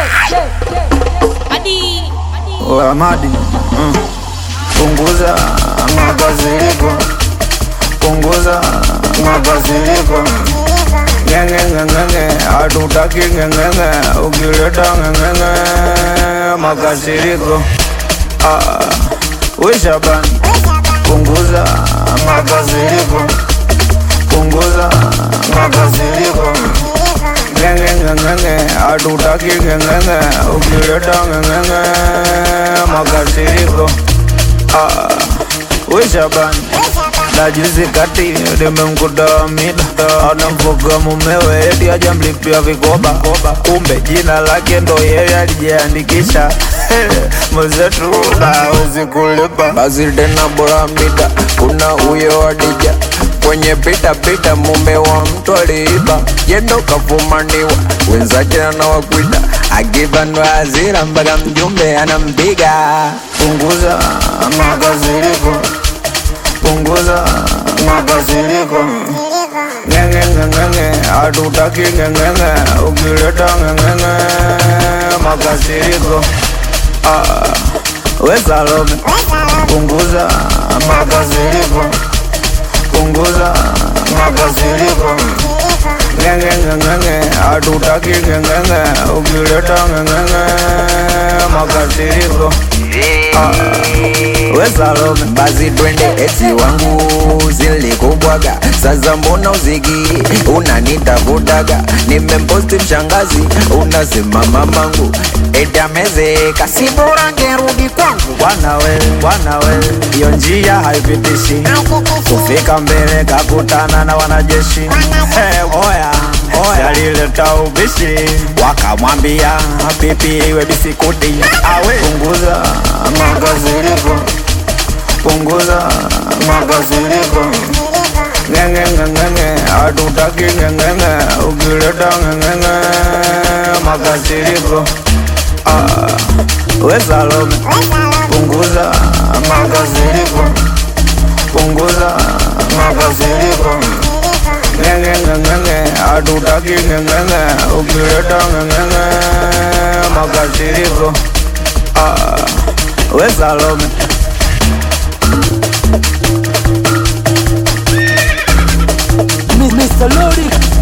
Amadi mm. Punguza makasiriko, punguza makasiriko. Ngenge ngenge, hatutaki ngenge, ukileta ngenge makasiriko. Ah, we Shaban, punguza makasiriko, punguza makasiriko. Ngenge ngenge, hatutaki ngenge, ukileta ngenge makasiriko. Ah, we Shaban na juzi kati nimemkuta mida anamfuga mumewe eti ajamlipia vikoba, kumbe jina lake ndo yeye alijiandikisha. Mwenzetu hawezi kulipa, basi tena bora mida. Kuna huyo Adija kwenye pita pita, mume wa mtu aliiba, yendo kafumaniwa, wenzake anawakwida, akibanwa hasira mpaka mjumbe anampiga. Punguza makasiriko punguza makasiriko. Ngenge ngenge, hatutaki ngenge, ukileta ngenge makasiriko. Ah, we Salome, punguza makasiriko, punguza makasiriko. Ngenge ngenge, hatutaki ngenge, ukileta ngenge makasiriko. Ah, we Salome, basi twende eti wangu zilikubwaga sasa, mbona uziki unanitafutaga? Nimemposti mshangazi, unasema mamangu eti amezeka, si bora ngerudi kwangu. Bwana we, bwana we, hiyo njia haipitishi kufika mbele, kakutana na wanajeshi hey, oya oya, alileta ubishi, wakamwambia pipi iwe bisikuti, awe punguza makasiriko punguza makasiriko. Ngenge ngenge, hatutaki ngenge, ukileta ngenge makasiriko. Ah, we Salome, punguza makasiriko, punguza makasiriko. Ngenge ngenge, hatutaki ngenge, ukileta ngenge makasiriko. Ah, we Salome. Mr. Lori